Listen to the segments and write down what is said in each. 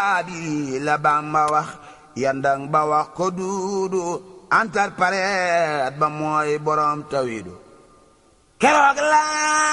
abi la Bamba wax yandang ba wax ko duudu antar pareet ba mooy borom tawidu keroog la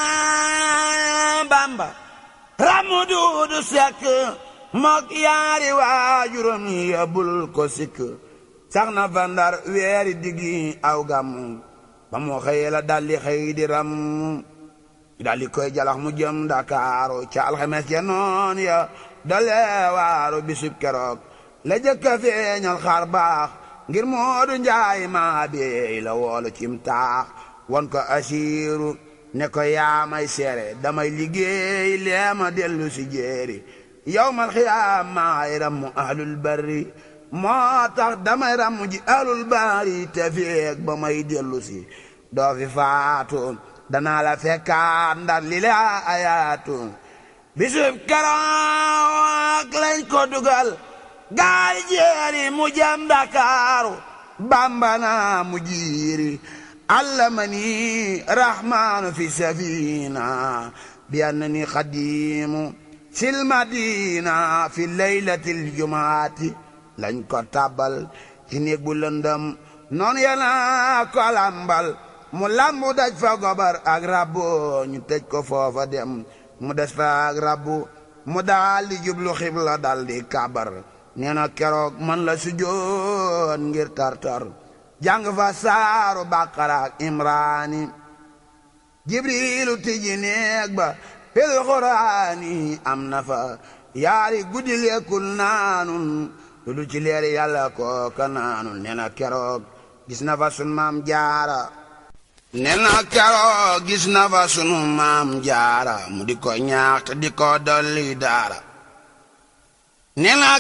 Bamba ramu duudu sekk mook yaari waajuram yabul ko sikk sax na fa ndar weeri diggi aw gàmmu ba moo xëyee la daldi xëy di ram daldi koy jalax mu jëm Ndakaaru ca alxames ya noon ya dale waaru bisub keroog la jëkka feeñal xar baax ngir Moodu Njaay maa beey la woolu cim taax won ko asiiru ne ko yaamay seere damay liggéey leema dellu si jéeri yawmal xiyaam maay rammu ahlul barri moo tax damay rammu ji ahlul bari te feeg ba may dellu si doo fi faatu danaa la fekkaat ndar li la ayaatu bisub keroog lañ ko dugal gaal jeeri mu jëm Dakaaru bambana mu jiiri allamani rahmaanu fi safina bi annani xadimu sil madina fi laylatil jumaati lañ ko tabal ci néeg bu lëndëm noonu yana ko lambal mu lambu daj fa gobar ak rabbu ñu tëj ko foofa dem mu des fa ak rabbu mu daal di jublu xibla dal di kabar nee na keroog man la sujjoon ngir tartar jàng fa saaru baqara ak imraani jibrilu tijji neeg ba fil quraani am na fa yaari guddi lekkul naanun lu du ci leeri yàlla kooka naanun nee na keroog gis na fa sun maam jaara nee na keroog gis na fa sunu maam jaara mu di ko ñaax te di ko dolli daara nee na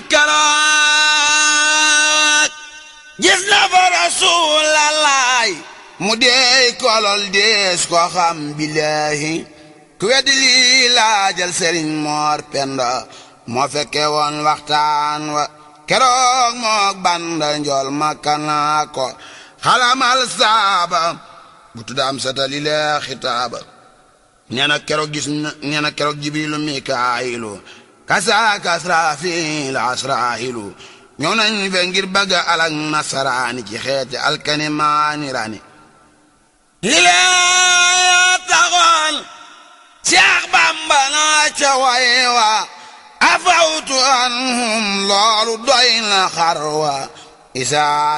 keroog gis na fa rasuulalaay mu deey kolol dees ko xam billaahi ku weddi lii laajal sëriñ moor penda moo fekke woon waxtaan wa keroog mook banda njool makkanaa ko xalamal saaba bu tudda am satali lee xitaaba nee na keroog gis na nee na keroog jibrilu mikaayilu kasaaka asraafiil asraahilu ñëw nañ fe ngir bëgga alak nasaraani ci xeeti alkani maani rani li lee taxoon Seex Bamba naa ca way wa afawtu anhum loolu doy na xar wa isaa